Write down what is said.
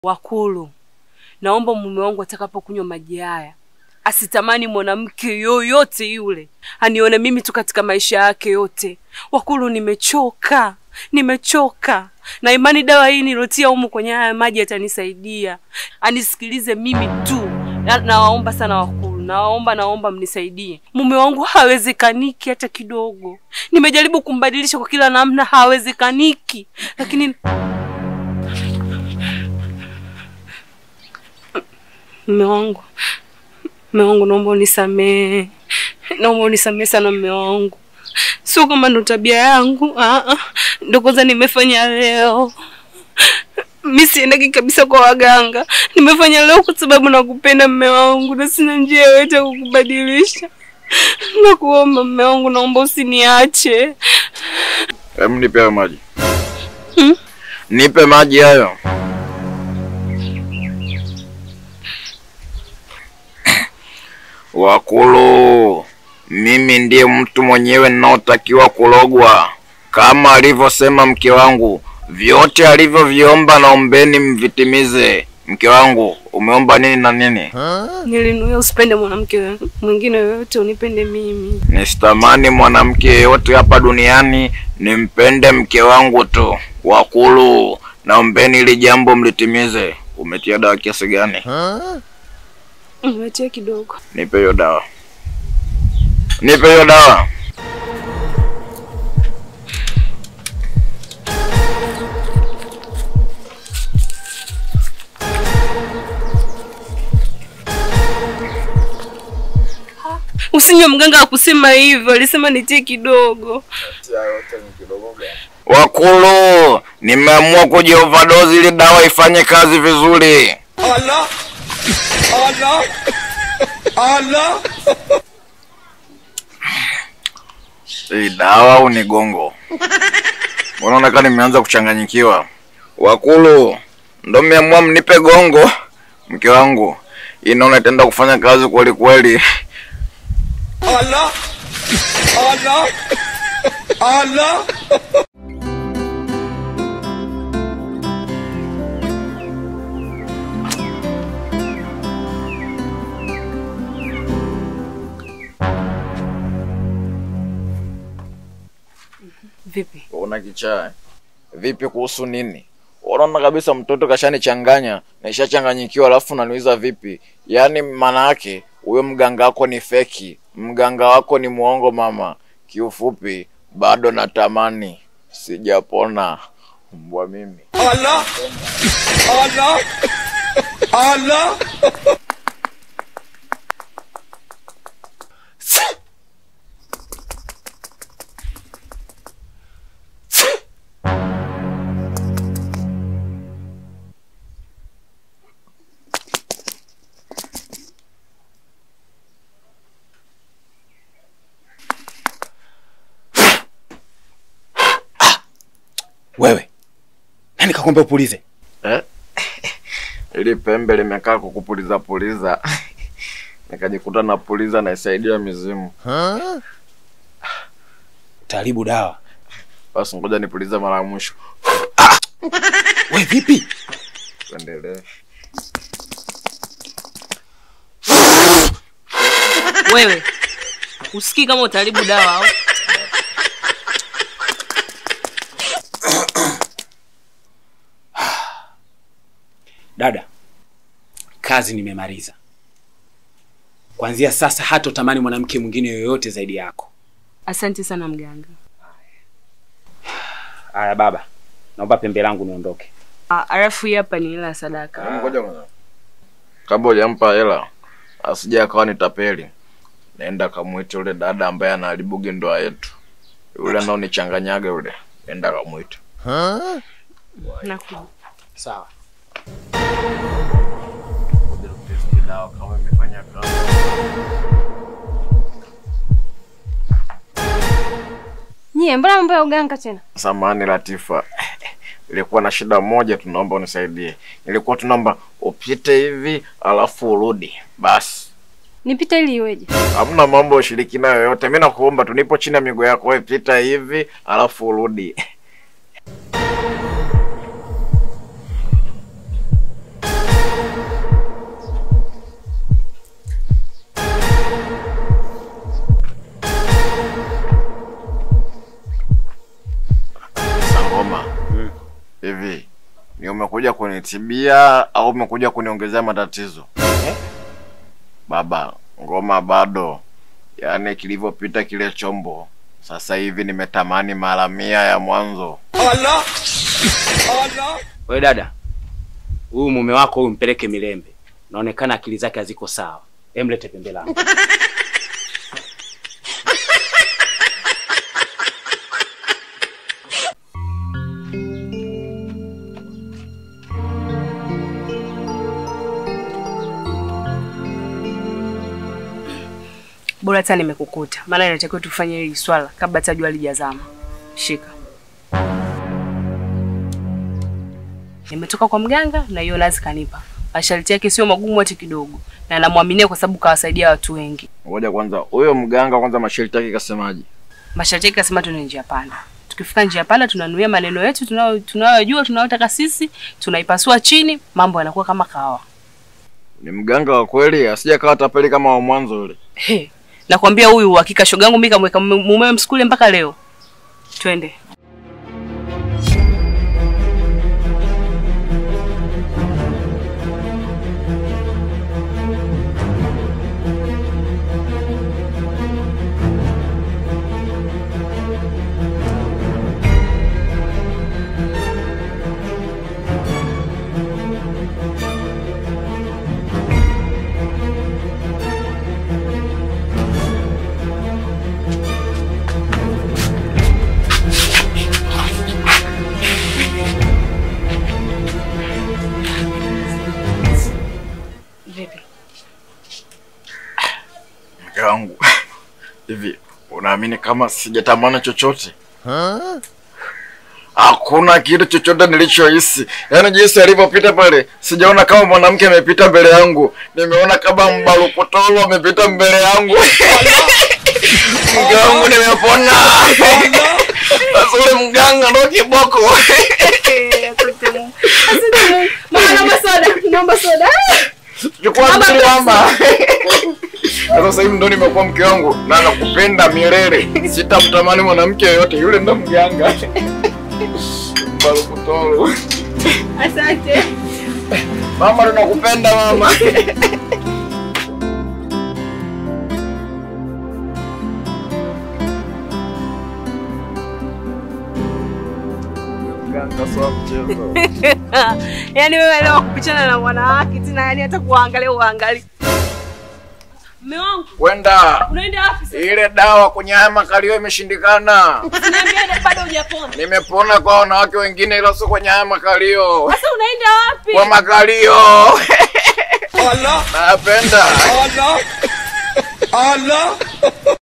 Wakulu, naomba mume wangu atakapokunywa maji haya asitamani mwanamke yoyote yule anione mimi tu katika maisha yake yote. Wakulu, nimechoka, nimechoka na imani dawa hii nilotia humu kwenye haya maji atanisaidia. Anisikilize mimi tu. Na- Nawaomba sana Wakulu, nawaomba, naomba mnisaidie. Mume wangu hawezekaniki hata kidogo. Nimejaribu kumbadilisha kwa kila namna, hawezekaniki, lakini Mme wangu, mme wangu, naomba unisamehe, naomba unisamehe sana mme wangu. Sio kama ndo tabia yangu, ah, ah, ndo kwanza nimefanya leo. Mi siendaki kabisa kwa waganga, nimefanya leo kwa sababu nakupenda mme wangu, na sina njia yoyote ya kukubadilisha. Nakuomba mme wangu, naomba usiniache. Hebu nipe hayo maji. Hmm? Nipe maji hayo. Wakulu, mimi ndiye mtu mwenyewe ninaotakiwa kulogwa kama alivyosema mke wangu. Vyote alivyoviomba naombeni mvitimize. Mke wangu, umeomba nini na nini? Nilinuia usipende mwanamke mwingine yoyote, unipende mimi. Nisitamani mwanamke yeyote hapa duniani, nimpende mke wangu tu. Wakulu, naombeni ili jambo mlitimize. Umetia dawa kiasi gani? Nimetia kidogo. Nipe hiyo dawa, nipe hiyo dawa. Usinywe, mganga akusema hivyo, alisema nitie kidogo. Wakulu, nimeamua kujiovadozi ili dawa ifanye kazi vizuri. Hii dawa au ni gongo? Unaona kama nimeanza kuchanganyikiwa. Wakulu, ndo mmeamua mnipe gongo? Mke wangu, inaona itaenda kufanya kazi kweli kweli. Vipi? Una kichaa eh? Vipi kuhusu nini? Unaona kabisa mtoto kashanichanganya, nishachanganyikiwa, alafu unaniuliza vipi? Yaani maana yake huyo mganga wako ni feki, mganga wako ni mwongo mama. Kiufupi bado natamani, sijapona mbwa mimi. Wewe nani kakwambia upulize? Eh? Ili pembe limekaa kukupuliza puliza, nikajikuta napuliza naisaidia mizimu. Utaharibu dawa. Basi ngoja nipulize mara ya mwisho, We vipi? tuendelee. Wewe usikii kama utaharibu dawa au? Dada, kazi nimemaliza. Kuanzia sasa hata utamani mwanamke mwingine yoyote zaidi yako. Asante sana mganga. Aya baba, naomba pembe langu niondoke. Ah, Alafu hii hapa ni hela ya sadaka. Ngoja kwanza. Kabla hujampa hela asije akawa ni tapeli, naenda kamwite yule dada ambaye anaharibugi ndoa yetu, yule anaonichanganyaga yule, nenda kamwite. Nakuja. Sawa. dawa kama imefanya kazi. Nyie, mbona mambo ya uganga tena? Samahani Latifa, ilikuwa na shida moja, tunaomba unisaidie. Ilikuwa tunaomba upite hivi alafu urudi basi. Nipite ili iweje? Hamna mambo ya ushirikina yoyote. Mimi nakuomba tu, nipo chini ya miguu yako, wewe pita hivi alafu urudi. umekuja kunitibia au umekuja kuniongezea matatizo baba ngoma bado yaani kilivyopita kile chombo sasa hivi nimetamani mara mia ya mwanzo Wewe dada, huyu mume wako huyu mpeleke Milembe, naonekana akili zake haziko sawa. Emlete pembe langu. Bora hata nimekukuta, maana inatakiwa tufanye hili swala kabla hata jua lijazama. Shika. Nimetoka kwa mganga na hiyo nazi kanipa. Masharti yake sio magumu hata kidogo, na namwaminia kwa sababu kawasaidia watu wengi. ngoja kwanza huyo mganga kwanza masharti yake kasemaje Masharti yake kasema tuna njia panda. Tukifika njia panda, tunanuia maneno yetu tunayo tunayojua tunayotaka sisi, tunaipasua chini, mambo yanakuwa kama kawa. ni mganga wa kweli asija kawa tapeli kama wa mwanzo yule He, nakwambia huyu hakika shogangu mimi kamweka mume- mumewe msukule mpaka leo. Twende. Vipi? mke wangu hivi unaamini kama sijatamani chochote hakuna kitu chochote nilichohisi yaani jinsi alivyopita pale sijaona kama mwanamke amepita mbele yangu nimeona kama mbalukutolo amepita mbele yangu mke wangu nimepona sasa ule mganga ndo kiboko Mama naomba soda, naomba soda. chukua mbili mama Na sasa hivi ndo nimekuwa mke wangu na nakupenda milele sitamtamani mwanamke yoyote yule ndo mganga balukutolo Asante. mama tunakupenda mama mganga sio mchezo Yaani wewe leo kupichana na wanawake tena yani hata kuangalia uangalie. Mume wangu, kwenda unaenda wapi sasa? ile dawa kwenye haya makalio imeshindikana Niambia bado hujapona. nimepona kwa wanawake wengine ila sio kwenye haya makalio Sasa unaenda wapi? kwa makalio napenda